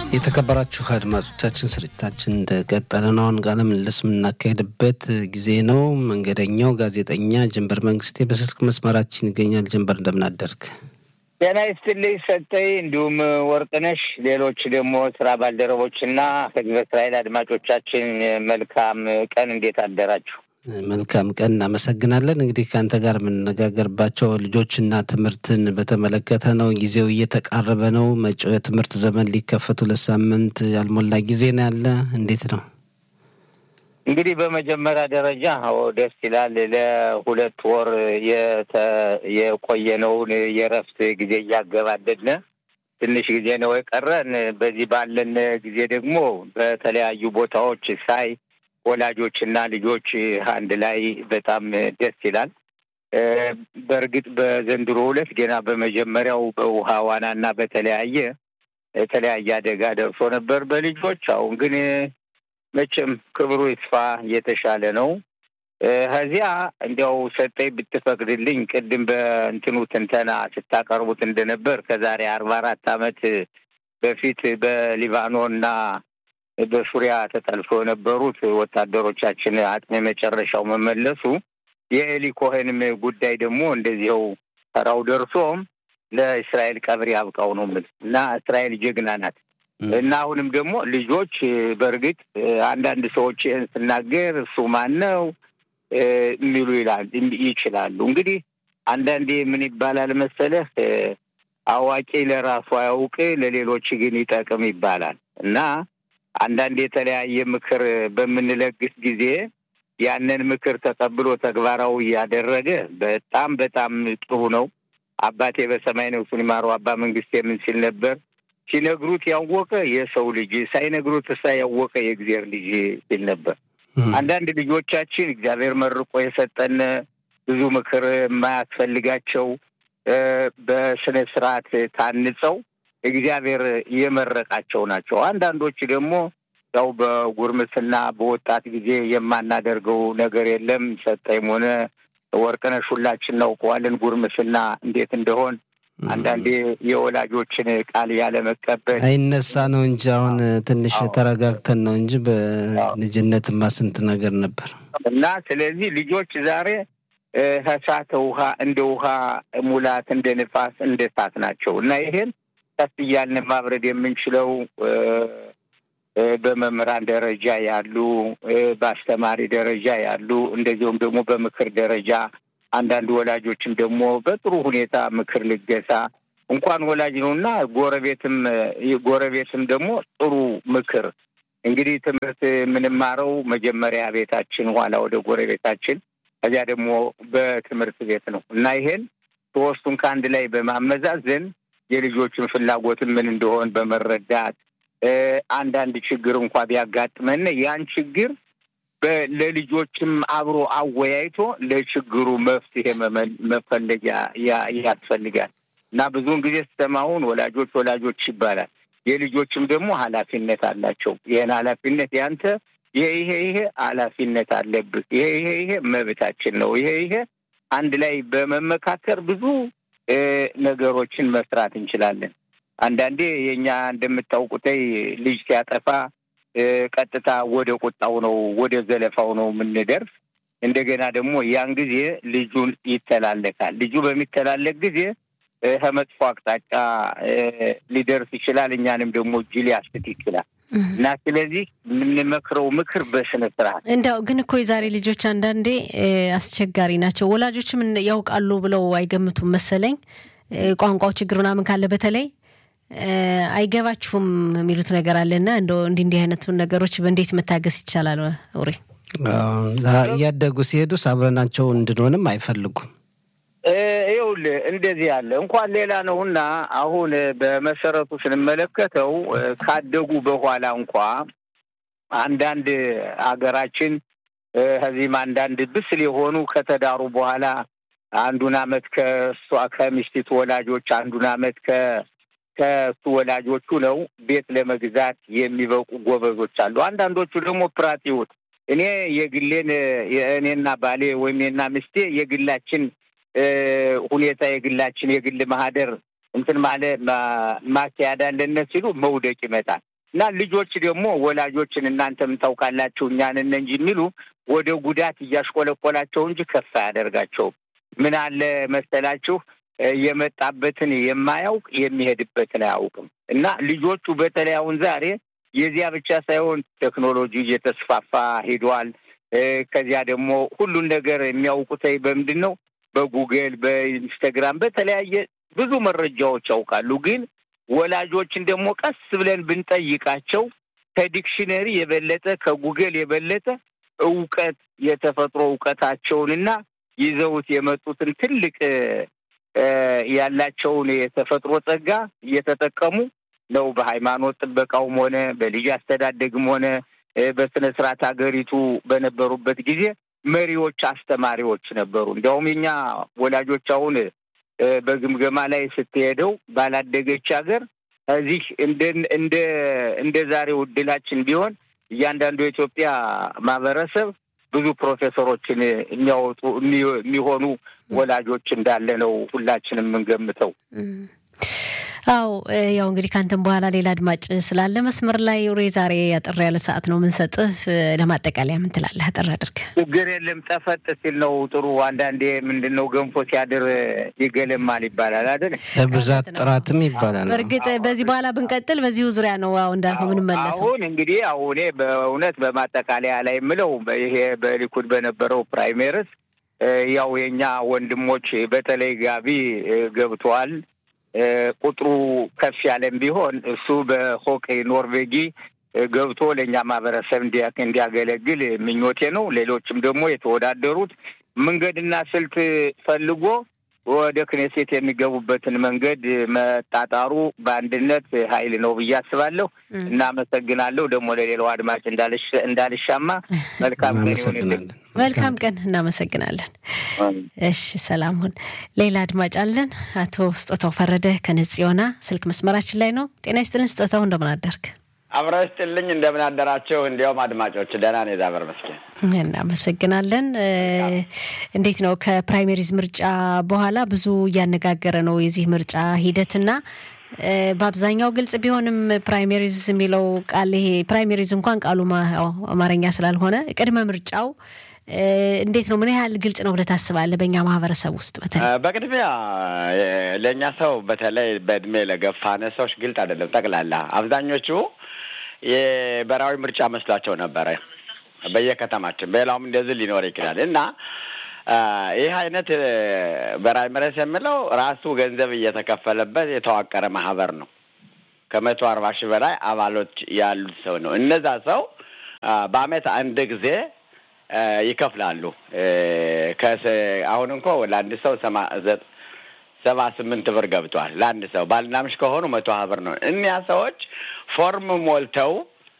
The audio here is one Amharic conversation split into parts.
የተከበራችሁ አድማጮቻችን ስርጭታችን እንደቀጠለ ነው። አሁን ቃለ ምልልስ የምናካሄድበት ጊዜ ነው። መንገደኛው ጋዜጠኛ ጀንበር መንግስቴ በስልክ መስመራችን ይገኛል። ጀንበር እንደምን አደርግ? ጤና ይስጥልኝ ሰጠኝ፣ እንዲሁም ወርቅነሽ፣ ሌሎች ደግሞ ስራ ባልደረቦችና ህዝበ እስራኤል አድማጮቻችን መልካም ቀን፣ እንዴት አደራችሁ? መልካም ቀን፣ እናመሰግናለን። እንግዲህ ከአንተ ጋር የምንነጋገርባቸው ልጆችና ትምህርትን በተመለከተ ነው። ጊዜው እየተቃረበ ነው። መጪው የትምህርት ዘመን ሊከፈቱ ለሳምንት ያልሞላ ጊዜ ነው ያለ። እንዴት ነው? እንግዲህ በመጀመሪያ ደረጃ ደስ ይላል። ለሁለት ወር የቆየነውን የእረፍት ጊዜ እያገባደድን ትንሽ ጊዜ ነው የቀረን። በዚህ ባለን ጊዜ ደግሞ በተለያዩ ቦታዎች ሳይ ወላጆችና ልጆች አንድ ላይ በጣም ደስ ይላል። በእርግጥ በዘንድሮ ዕለት ገና በመጀመሪያው በውሃ ዋናና በተለያየ የተለያየ አደጋ ደርሶ ነበር በልጆች አሁን ግን መቼም ክብሩ ይስፋ የተሻለ ነው። ከዚያ እንዲያው ሰጠኝ ብትፈቅድልኝ ቅድም በእንትኑ ትንተና ስታቀርቡት እንደነበር ከዛሬ አርባ አራት ዓመት በፊት በሊባኖንና በሱሪያ ተጠልፎ የነበሩት ወታደሮቻችን አጥሜ መጨረሻው መመለሱ የኤሊ ኮሄንም ጉዳይ ደግሞ እንደዚያው ተራው ደርሶም ለእስራኤል ቀብር ያብቃው ነው የምልህ እና እስራኤል ጀግና ናት። እና አሁንም ደግሞ ልጆች በእርግጥ አንዳንድ ሰዎች ይህን ስናገር እሱ ማን ነው የሚሉ ይላል ይችላሉ። እንግዲህ አንዳንዴ ምን ይባላል መሰለህ አዋቂ ለራሱ አያውቅ ለሌሎች ግን ይጠቅም ይባላል እና አንዳንድ የተለያየ ምክር በምንለግስ ጊዜ ያንን ምክር ተቀብሎ ተግባራዊ ያደረገ በጣም በጣም ጥሩ ነው። አባቴ በሰማይ ነፍሱን ይማረው አባ መንግስቴ ምን ሲል ነበር? ሲነግሩት ያወቀ የሰው ልጅ ሳይነግሩት እሳ ያወቀ የእግዚአብሔር ልጅ ሲል ነበር። አንዳንድ ልጆቻችን እግዚአብሔር መርቆ የሰጠን ብዙ ምክር የማያስፈልጋቸው በስነ ስርዓት ታንጸው እግዚአብሔር የመረቃቸው ናቸው። አንዳንዶች ደግሞ ያው በጉርምስና በወጣት ጊዜ የማናደርገው ነገር የለም። ሰጠይም ሆነ ወርቅነሽ ሁላችን እናውቀዋለን ጉርምስና እንዴት እንደሆን አንዳንዴ የወላጆችን ቃል ያለመቀበል አይነሳ ነው እንጂ አሁን ትንሽ ተረጋግተን ነው እንጂ በልጅነትማ ስንት ነገር ነበር እና ስለዚህ ልጆች ዛሬ ከእሳተ ውሃ እንደ ውሃ ሙላት እንደ ንፋስ እንደ እሳት ናቸው እና ይሄን ቀስ እያልን ማብረድ የምንችለው በመምህራን ደረጃ ያሉ፣ በአስተማሪ ደረጃ ያሉ እንደዚሁም ደግሞ በምክር ደረጃ አንዳንድ ወላጆችም ደግሞ በጥሩ ሁኔታ ምክር ልገሳ እንኳን ወላጅ ነው እና ጎረቤትም ጎረቤትም ደግሞ ጥሩ ምክር እንግዲህ ትምህርት የምንማረው መጀመሪያ ቤታችን፣ ኋላ ወደ ጎረቤታችን፣ ከዚያ ደግሞ በትምህርት ቤት ነው እና ይሄን ሶስቱን ከአንድ ላይ በማመዛዘን የልጆችን ፍላጎትን ምን እንደሆን በመረዳት አንዳንድ ችግር እንኳ ቢያጋጥመን ያን ችግር ለልጆችም አብሮ አወያይቶ ለችግሩ መፍትሄ መፈለግ ያስፈልጋል እና ብዙውን ጊዜ ስተማውን ወላጆች ወላጆች ይባላል። የልጆችም ደግሞ ኃላፊነት አላቸው። ይህን ኃላፊነት ያንተ ይሄ ይሄ ይሄ ኃላፊነት አለብህ፣ ይሄ ይሄ ይሄ መብታችን ነው፣ ይሄ ይሄ አንድ ላይ በመመካከር ብዙ ነገሮችን መስራት እንችላለን። አንዳንዴ የእኛ እንደምታውቁተይ ልጅ ሲያጠፋ ቀጥታ ወደ ቁጣው ነው ወደ ዘለፋው ነው የምንደርስ። እንደገና ደግሞ ያን ጊዜ ልጁን ይተላለካል። ልጁ በሚተላለክ ጊዜ ከመጥፎ አቅጣጫ ሊደርስ ይችላል። እኛንም ደግሞ እጅ ሊያስት ይችላል እና ስለዚህ የምንመክረው ምክር በስነ ስርዓት እንዲያው ግን እኮ የዛሬ ልጆች አንዳንዴ አስቸጋሪ ናቸው። ወላጆችም ያውቃሉ ብለው አይገምቱም መሰለኝ። ቋንቋው ችግር ምናምን ካለ በተለይ አይገባችሁም የሚሉት ነገር አለና እንደ እንዲህ እንዲህ አይነቱን ነገሮች እንዴት መታገስ ይቻላል? ውሬ እያደጉ ሲሄዱ አብረናቸው እንድንሆንም አይፈልጉም። ይኸውልህ እንደዚህ ያለ እንኳን ሌላ ነውና አሁን በመሰረቱ ስንመለከተው ካደጉ በኋላ እንኳ አንዳንድ ሀገራችን ከዚህም አንዳንድ ብስል የሆኑ ከተዳሩ በኋላ አንዱን አመት ከእሷ ከሚስቲቱ ወላጆች አንዱን አመት ከ ከእሱ ወላጆቹ ነው ቤት ለመግዛት የሚበቁ ጎበዞች አሉ። አንዳንዶቹ ደግሞ ፕራቲዎት እኔ የግሌን የእኔና ባሌ ወይም የና ሚስቴ የግላችን ሁኔታ የግላችን የግል ማህደር እንትን ማለ ማስያድ አለነ ሲሉ መውደቅ ይመጣል። እና ልጆች ደግሞ ወላጆችን እናንተም ታውቃላችሁ እኛንን እንጂ የሚሉ ወደ ጉዳት እያሽቆለቆላቸው እንጂ ከፍ አያደርጋቸውም። ምን አለ መሰላችሁ የመጣበትን የማያውቅ የሚሄድበትን አያውቅም። እና ልጆቹ በተለይ አሁን ዛሬ የዚያ ብቻ ሳይሆን ቴክኖሎጂ እየተስፋፋ ሄዷል። ከዚያ ደግሞ ሁሉን ነገር የሚያውቁት በምንድን ነው? በጉግል፣ በኢንስታግራም፣ በተለያየ ብዙ መረጃዎች ያውቃሉ። ግን ወላጆችን ደግሞ ቀስ ብለን ብንጠይቃቸው ከዲክሽነሪ የበለጠ ከጉግል የበለጠ እውቀት የተፈጥሮ እውቀታቸውንና ይዘውት የመጡትን ትልቅ ያላቸውን የተፈጥሮ ጸጋ እየተጠቀሙ ነው። በሃይማኖት ጥበቃውም ሆነ በልጅ አስተዳደግም ሆነ በስነ ስርዓት ሀገሪቱ በነበሩበት ጊዜ መሪዎች፣ አስተማሪዎች ነበሩ። እንዲያውም የኛ ወላጆች አሁን በግምገማ ላይ ስትሄደው ባላደገች ሀገር እዚህ እንደ እንደ እንደ ዛሬው እድላችን ቢሆን እያንዳንዱ የኢትዮጵያ ማህበረሰብ ብዙ ፕሮፌሰሮችን የሚያወጡ የሚሆኑ ወላጆች እንዳለ ነው ሁላችንም የምንገምተው። አው ያው እንግዲህ ከአንተም በኋላ ሌላ አድማጭ ስላለ መስመር ላይ ሬ ዛሬ አጠር ያለ ሰዓት ነው የምንሰጥህ። ለማጠቃለያ ምን ትላለህ? አጠር አድርገህ። ችግር የለም ጠፈጥ ሲል ነው ጥሩ። አንዳንዴ ምንድን ነው ገንፎ ሲያድር ይገለማል ይባላል አይደል? በብዛት ጥራትም ይባላል። በእርግጥ በዚህ በኋላ ብንቀጥል በዚሁ ዙሪያ ነው አሁ እንዳልከው ምንመለሰው። አሁን እንግዲህ አሁን በእውነት በማጠቃለያ ላይ የምለው ይሄ በሊኩድ በነበረው ፕራይሜርስ ያው የኛ ወንድሞች በተለይ ጋቢ ገብተዋል። ቁጥሩ ከፍ ያለም ቢሆን እሱ በሆቅ ኖርቬጊ ገብቶ ለእኛ ማህበረሰብ እንዲያገለግል ምኞቴ ነው። ሌሎችም ደግሞ የተወዳደሩት መንገድና ስልት ፈልጎ ወደ ክኔሴት የሚገቡበትን መንገድ መጣጣሩ በአንድነት ኃይል ነው ብዬ አስባለሁ። እናመሰግናለሁ። ደግሞ ለሌላው አድማጭ እንዳልሻማ መልካም ቀን ይሁንልን። መልካም ቀን። እናመሰግናለን። እሺ፣ ሰላም ሁን። ሌላ አድማጭ አለን። አቶ ስጦታው ፈረደ ከነጽዮና ስልክ መስመራችን ላይ ነው። ጤና ይስጥልን ስጦታው፣ እንደምን አደርግ? አብረው ይስጥልኝ። እንደምን አደራቸው? እንዲያውም አድማጮች ደህና ነው። የዛበር መስገን እናመሰግናለን። እንዴት ነው ከፕራይሜሪዝ ምርጫ በኋላ ብዙ እያነጋገረ ነው የዚህ ምርጫ ሂደትና በአብዛኛው ግልጽ ቢሆንም ፕራይሜሪዝ የሚለው ቃል ይሄ ፕራይሜሪዝ እንኳን ቃሉ አማርኛ ስላልሆነ ቅድመ ምርጫው እንዴት ነው? ምን ያህል ግልጽ ነው ብለህ ታስባለህ? በእኛ ማህበረሰብ ውስጥ በተለይ በቅድሚያ ለእኛ ሰው በተለይ በእድሜ ለገፋነ ሰዎች ግልጽ አይደለም። ጠቅላላ አብዛኞቹ የብሔራዊ ምርጫ መስሏቸው ነበረ በየከተማችን በሌላውም እንደዚህ ሊኖር ይችላል እና ይህ አይነት በራይመረስ የሚለው ራሱ ገንዘብ እየተከፈለበት የተዋቀረ ማህበር ነው። ከመቶ አርባ ሺህ በላይ አባሎች ያሉት ሰው ነው። እነዛ ሰው በአመት አንድ ጊዜ ይከፍላሉ። አሁን እንኮ ለአንድ ሰው ሰባ ስምንት ብር ገብቷል። ለአንድ ሰው ባልና ምሽት ከሆኑ መቶ ሀያ ብር ነው። እኒያ ሰዎች ፎርም ሞልተው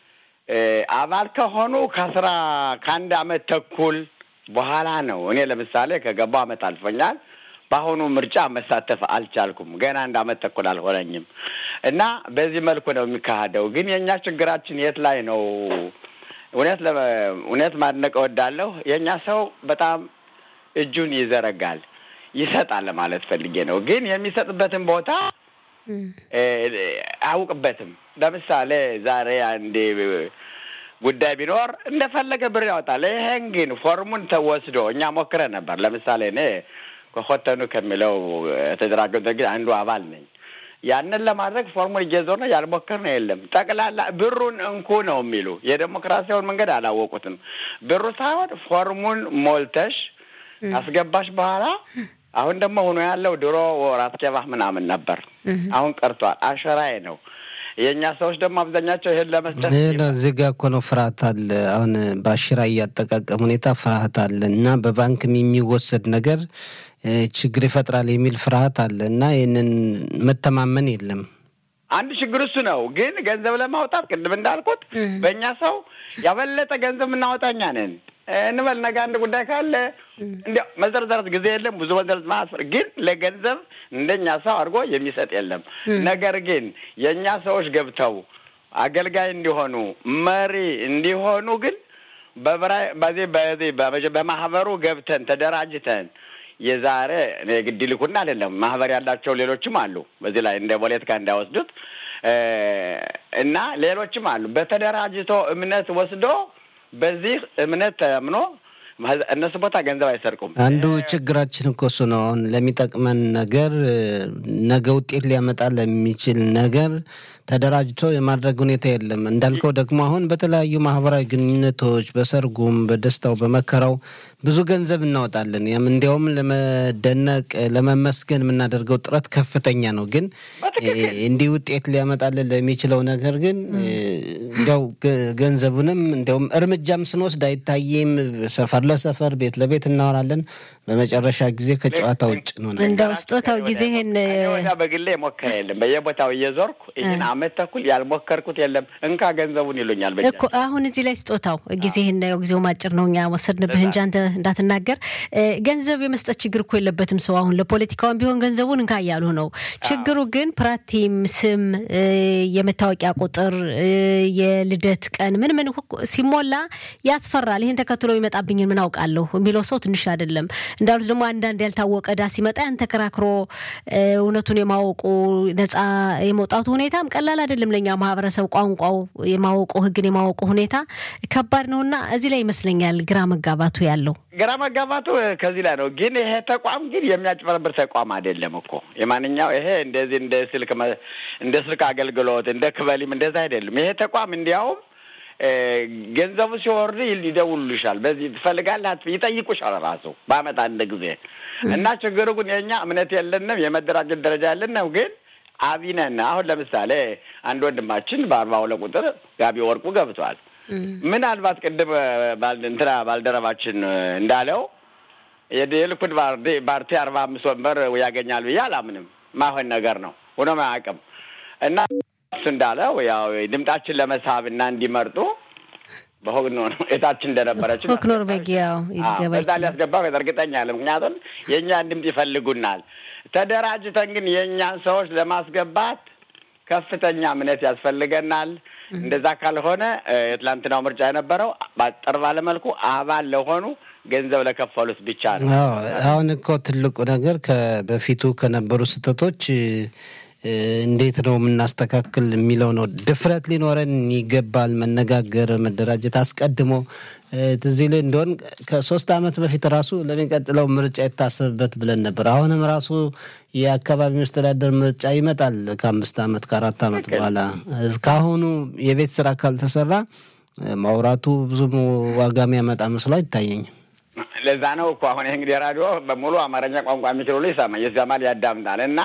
አባል ከሆኑ ከአስራ ከአንድ አመት ተኩል በኋላ ነው። እኔ ለምሳሌ ከገባው አመት አልፎኛል። በአሁኑ ምርጫ መሳተፍ አልቻልኩም። ገና አንድ አመት ተኩል አልሆነኝም እና በዚህ መልኩ ነው የሚካሄደው። ግን የእኛ ችግራችን የት ላይ ነው? እውነት እውነት ማድነቅ እወዳለሁ። የእኛ ሰው በጣም እጁን ይዘረጋል፣ ይሰጣል ለማለት ፈልጌ ነው። ግን የሚሰጥበትን ቦታ አያውቅበትም። ለምሳሌ ዛሬ አንዴ ጉዳይ ቢኖር እንደፈለገ ብር ያወጣል። ይሄን ግን ፎርሙን ተወስዶ እኛ ሞክረን ነበር። ለምሳሌ እኔ ከሆተኑ ከሚለው የተደራጀ ድርጅት አንዱ አባል ነኝ። ያንን ለማድረግ ፎርሙን እየዞር ነው ያልሞከር ነው የለም። ጠቅላላ ብሩን እንኩ ነው የሚሉ የዴሞክራሲያውን መንገድ አላወቁትም። ብሩ ሳይሆን ፎርሙን ሞልተሽ አስገባሽ በኋላ አሁን ደግሞ ሆኖ ያለው ድሮ ራስኬባህ ምናምን ነበር፣ አሁን ቀርቷል። አሸራዬ ነው። የእኛ ሰዎች ደግሞ አብዛኛቸው ይሄን ለመስጠት እዚህ ጋ እኮ ነው ፍርሃት አለ። አሁን በአሽራ እያጠቃቀም ሁኔታ ፍርሃት አለ እና በባንክም የሚወሰድ ነገር ችግር ይፈጥራል የሚል ፍርሃት አለ እና ይህንን መተማመን የለም። አንድ ችግር እሱ ነው። ግን ገንዘብ ለማውጣት ቅድም እንዳልኩት በእኛ ሰው ያበለጠ ገንዘብ የምናወጣ እኛ ነን እንበል ነገ አንድ ጉዳይ ካለ እንዲያው መዘርዘረት ጊዜ የለም ብዙ መዘርዝ ማስፈር ግን ለገንዘብ እንደኛ ሰው አድርጎ የሚሰጥ የለም። ነገር ግን የእኛ ሰዎች ገብተው አገልጋይ እንዲሆኑ መሪ እንዲሆኑ ግን በዚህ በዚህ በማህበሩ ገብተን ተደራጅተን የዛሬ ግድ ይልኩና አይደለም ማህበር ያላቸው ሌሎችም አሉ። በዚህ ላይ እንደ ፖለቲካ እንዳይወስዱት እና ሌሎችም አሉ። በተደራጅቶ እምነት ወስዶ በዚህ እምነት ተምኖ እነሱ ቦታ ገንዘብ አይሰርቁም። አንዱ ችግራችን እኮ እሱ ነው። አሁን ለሚጠቅመን ነገር ነገ ውጤት ሊያመጣ ለሚችል ነገር ተደራጅቶ የማድረግ ሁኔታ የለም። እንዳልከው ደግሞ አሁን በተለያዩ ማህበራዊ ግንኙነቶች፣ በሰርጉም፣ በደስታው፣ በመከራው ብዙ ገንዘብ እናወጣለን። ያም እንዲያውም ለመደነቅ ለመመስገን የምናደርገው ጥረት ከፍተኛ ነው። ግን እንዲህ ውጤት ሊያመጣልን ለሚችለው ነገር ግን እንዲያው ገንዘቡንም እንዲያውም እርምጃም ስንወስድ አይታይም። ሰፈር ለሰፈር ቤት ለቤት እናወራለን። በመጨረሻ ጊዜ ከጨዋታ ውጭ ነው። እንደው ስጦታው ጊዜህን ወዲያ በግሌ የሞከረ የለም። በየቦታው እየዞርኩ ይህን አመት ተኩል ያልሞከርኩት የለም። እንካ ገንዘቡን ይሉኛል። እኮ አሁን እዚህ ላይ ስጦታው ጊዜህን ጊዜው ማጭር ነው። እኛ ወሰድንብህ እንጂ አንተ እንዳትናገር ገንዘብ የመስጠት ችግር እኮ የለበትም ሰው። አሁን ለፖለቲካውን ቢሆን ገንዘቡን እንካ እያሉ ነው። ችግሩ ግን ፕራቲም፣ ስም፣ የመታወቂያ ቁጥር፣ የልደት ቀን ምን ምን ሲሞላ ያስፈራል። ይህን ተከትሎ ይመጣብኝን ምን አውቃለሁ የሚለው ሰው ትንሽ አይደለም። እንዳሉት ደግሞ አንዳንድ ያልታወቀ ዕዳ ሲመጣ ያን ተከራክሮ እውነቱን የማወቁ ነጻ የመውጣቱ ሁኔታም ቀላል አይደለም። ለእኛ ማህበረሰብ ቋንቋው የማወቁ ህግን የማወቁ ሁኔታ ከባድ ነውና እዚህ ላይ ይመስለኛል ግራ መጋባቱ ያለው ግራ መጋባቱ ከዚህ ላይ ነው። ግን ይሄ ተቋም ግን የሚያጭበረብር ተቋም አይደለም እኮ የማንኛው ይሄ እንደዚህ እንደ ስልክ እንደ ስልክ አገልግሎት እንደ ክበሊም እንደዛ አይደለም። ይሄ ተቋም እንዲያውም ገንዘቡ ሲወርድ ይደውሉልሻል። በዚህ ትፈልጋለህ ይጠይቁሻል ራሱ በአመት አንድ ጊዜ እና ችግሩ ግን የእኛ እምነት የለንም የመደራጀት ደረጃ የለንም ግን አቢነን አሁን ለምሳሌ አንድ ወንድማችን በአርባ ሁለት ቁጥር ጋቢ ወርቁ ገብቷል። ምናልባት ቅድም እንትና ባልደረባችን እንዳለው የልኩድ ፓርቲ አርባ አምስት ወንበር ያገኛል ብዬ አላምንም። ማሆን ነገር ነው ሆኖም አያውቅም እና እሱ እንዳለው ያው ድምጣችን ለመሳብ እና እንዲመርጡ በሆግ ነው የታችን እንደነበረች ሆክ ኖርቬጊያው በዛ ሊያስገባ እርግጠኛ ያለ ምክንያቱም የእኛን ድምፅ ይፈልጉናል። ተደራጅተን ግን የእኛን ሰዎች ለማስገባት ከፍተኛ እምነት ያስፈልገናል። እንደዛ ካልሆነ የትላንትናው ምርጫ የነበረው ባጠር ባለመልኩ አባል ለሆኑ ገንዘብ ለከፈሉት ብቻ ነው። አሁን እኮ ትልቁ ነገር በፊቱ ከነበሩ ስህተቶች እንዴት ነው የምናስተካክል የሚለው ነው። ድፍረት ሊኖረን ይገባል። መነጋገር፣ መደራጀት አስቀድሞ ትዝ ይልህ እንደሆን ከሶስት ዓመት በፊት ራሱ ለሚቀጥለው ምርጫ የታሰብበት ብለን ነበር። አሁንም ራሱ የአካባቢ መስተዳደር ምርጫ ይመጣል ከአምስት ዓመት ከአራት ዓመት በኋላ እስካሁኑ የቤት ስራ ካልተሰራ ማውራቱ ብዙም ዋጋ የሚያመጣ መስሎ አይታየኝም። ለዛ ነው እኮ አሁን ይህ እንግዲህ ራዲዮ በሙሉ አማርኛ ቋንቋ የሚችል ሁሉ ይሰማል፣ ይሰማል፣ ያዳምጣል እና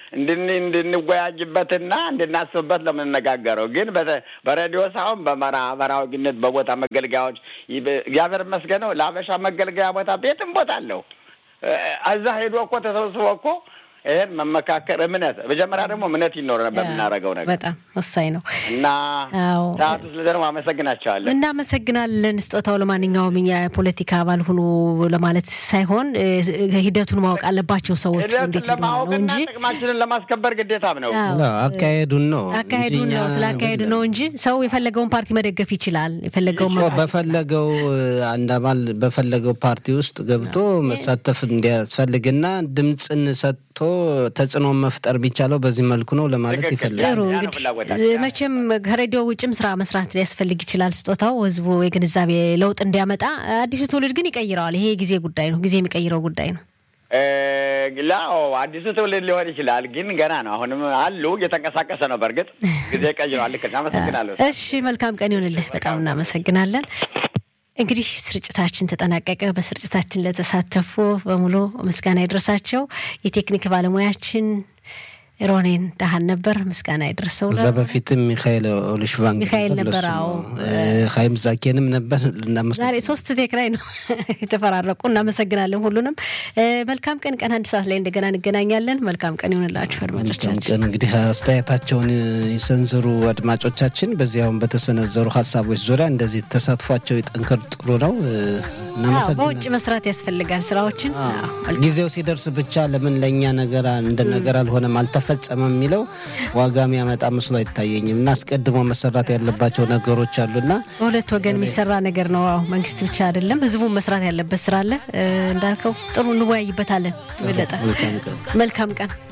እንድንወያጅበትና እንድናስብበት ነው የምንነጋገረው። ግን በሬዲዮ ሳይሆን በማህበራዊ ግንኙነት በቦታ መገልገያዎች እግዚአብሔር ይመስገነው ለአበሻ መገልገያ ቦታ ቤትም ቦታ አለው። እዛ ሄዶ እኮ ተሰብስቦ እኮ ይህን መመካከር እምነት መጀመሪያ ደግሞ እምነት ይኖር በምናደርገው ነገር በጣም ወሳኝ ነው እና ሰዓቱ ስለ ደግሞ አመሰግናቸዋለን። እናመሰግናለን። ስጦታው ለማንኛውም እኛ የፖለቲካ አባል ሁኑ ለማለት ሳይሆን ሂደቱን ማወቅ አለባቸው ሰዎች እንዴት ነው እንጂ ጥቅማችንን ለማስከበር ግዴታም ነው። አካሄዱን ነው አካሄዱን ነው ስለ አካሄዱ ነው እንጂ ሰው የፈለገውን ፓርቲ መደገፍ ይችላል። የፈለገውን በፈለገው አንድ አባል በፈለገው ፓርቲ ውስጥ ገብቶ መሳተፍ እንዲያስፈልግና ድምፅን ሰጥቶ ተጽዕኖ መፍጠር ቢቻለው በዚህ መልኩ ነው ለማለት ይፈልጋል። ጥሩ እንግዲህ መቼም ከሬዲዮ ውጭም ስራ መስራት ሊያስፈልግ ይችላል። ስጦታው ህዝቡ የግንዛቤ ለውጥ እንዲያመጣ፣ አዲሱ ትውልድ ግን ይቀይረዋል። ይሄ የጊዜ ጉዳይ ነው፣ ጊዜ የሚቀይረው ጉዳይ ነው። ላው አዲሱ ትውልድ ሊሆን ይችላል፣ ግን ገና ነው። አሁንም አሉ እየተንቀሳቀሰ ነው። በእርግጥ ጊዜ ቀይረዋል። ልክ አመሰግናለሁ። እሺ መልካም ቀን ይሆንልህ። በጣም እናመሰግናለን። እንግዲህ ስርጭታችን ተጠናቀቀ። በስርጭታችን ለተሳተፉ በሙሉ ምስጋና ይድረሳቸው። የቴክኒክ ባለሙያችን ሮኔን ዳህን ነበር፣ ምስጋና ይድረሰው። እዛ በፊትም ሚካኤል ኦሊሽቫንግ ሚካኤል ነበር። አዎ ሀይም ዛኬንም ነበር። ዛሬ ሶስት ቴክራይ ነው የተፈራረቁ። እናመሰግናለን ሁሉንም። መልካም ቀን። ቀን አንድ ሰዓት ላይ እንደገና እንገናኛለን። መልካም ቀን ይሆንላችሁ አድማጮቻችን። ቀን እንግዲህ አስተያየታቸውን ይሰንዝሩ አድማጮቻችን። በዚያውም በተሰነዘሩ ሀሳቦች ዙሪያ እንደዚህ ተሳትፏቸው ይጠንክር። ጥሩ ነው። በውጭ መስራት ያስፈልጋል ስራዎችን ጊዜው ሲደርስ ብቻ ለምን ለእኛ ነገር እንደ ነገር አልሆነም አልተፈጸመም የሚለው ዋጋ የሚያመጣ መስሎ አይታየኝም። እና አስቀድሞ መሰራት ያለባቸው ነገሮች አሉና በሁለት ወገን የሚሰራ ነገር ነው። አዎ መንግስት ብቻ አይደለም፣ ህዝቡ መስራት ያለበት ስራ አለ። እንዳልከው ጥሩ እንወያይበታለን። በለጠ መልካም ቀን